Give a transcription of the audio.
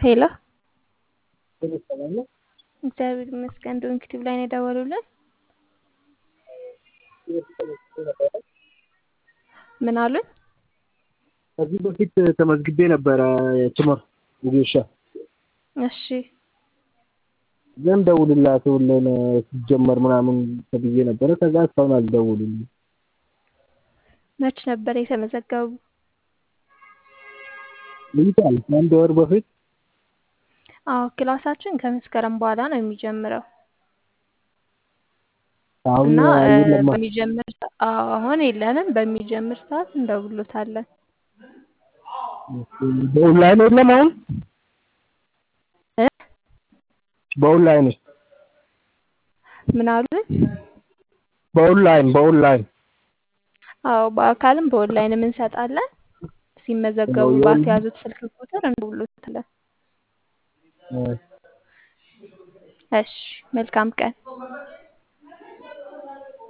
ሄሎ ሰላም ነው። እግዚአብሔር ይመስገን። ዶንኪቲቭ ላይ ነው የደወሉልን። ምን አሉኝ? ከዚህ በፊት ተመዝግቤ ነበረ ትምህርት ጌሻ እሺ ግን ደውልላት ሁሌን ሲጀመር ምናምን ተብዬ ነበረ። ከዛ እስካሁን አልደውሉልኝ። መች ነበር የተመዘገቡ? ይይታል ከአንድ ወር በፊት አዎ ክላሳችን ከመስከረም በኋላ ነው የሚጀምረው አሁን እና እ፣ የለም። በሚጀምር ሰ- አዎ አሁን የለንም። በሚጀምር ሰዓት እንደውሎታለን። በኦንላይን የለም አሁን እ? በኦንላይን ምን አሉኝ? በኦንላይን በኦንላይን አዎ በአካልም በኦንላይንም እንሰጣለን። ሲመዘገቡ የኦንላይን ባስያዙት ስልክ ቁጥር እንደውሎታለን። እ፣ እሺ መልካም ቀን።